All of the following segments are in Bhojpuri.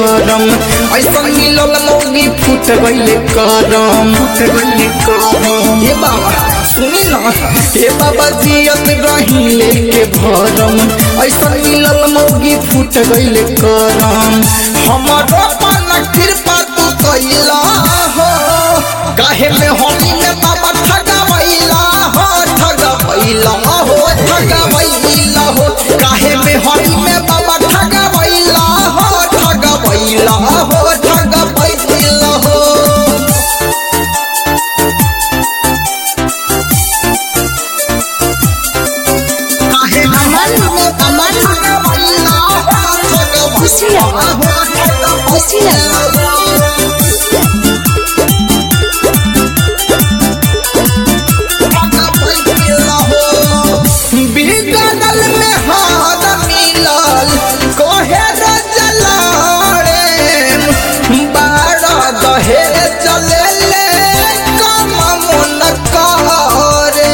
करम ऐसा मिलल मौगी फूट गईले करम फूट गईले करम ए बाबा सुनी ना ए बाबा जियत रही लेके भरम ऐसा मिलल मौगी फूट गईले करम हमारो पाना कृपा तू कैला हो काहे में होली में बाबा ठगवैला हो ठगवैला हो ठगवैला हो काहे में होली में बाबा ठगवैला हो ठगवैला हो ठगवैला हो काहे में होली में बाबा ठगवैला हो खुशी लगा खुशी लगा बिगड़ल में हाथ मिलल कोहे रजलाड़े बारह दहे चले ले कम मन करे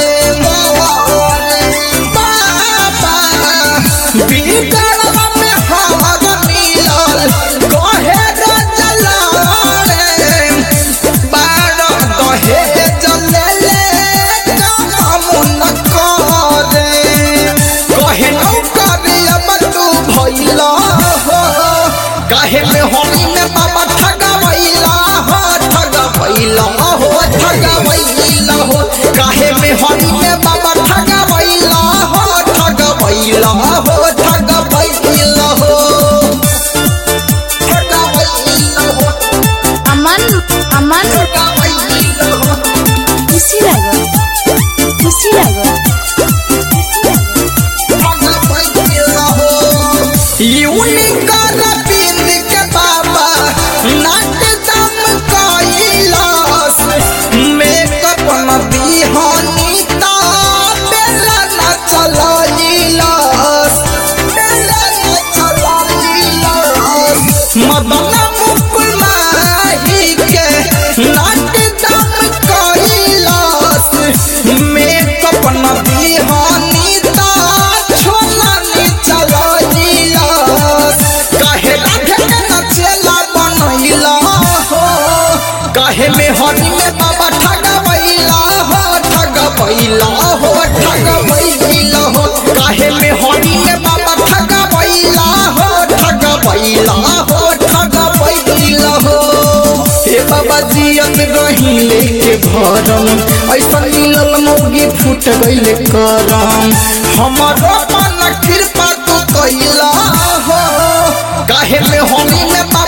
बाबा बिगड़ल में हाथ मिलल कोहे रजलाड़े बारह दहे चले ले कम मन करे कहे नौकरी अब तू भैला हो काहे में होली में बाबा ठगवैला हो ठगवैला हो ठगवैला हो काहे में होली में बाबा ठगवैला हो ठगवैला हो ठगवैला हो ठगवैला हो अमन अमन ठगवैला हो खुशी लगा खुशी लगा यूनिकर बिंद के बाबा नाक दम कैलास मेकअप न बिहानी ता बेला न चलाइलास बेला न चलाइलास मदन मुकुल माही के नाक दम कैलास मेकअप न बिहानी ता छोला नी चलाइलास काहे राधे के नचेला बनैला हो काहे में हनी में बाबा ठगवैला हो ठगवैला हो ठगवैला हो काहे में हनी में बाबा ठगवैला हो ठगवैला हो ठगवैला हो हे बाबा जियत रही लेके भरम ऐसा मिलल मौगी फूट गईले करम हमारो मन कृपा तू कैला हो काहे में होली में बाबा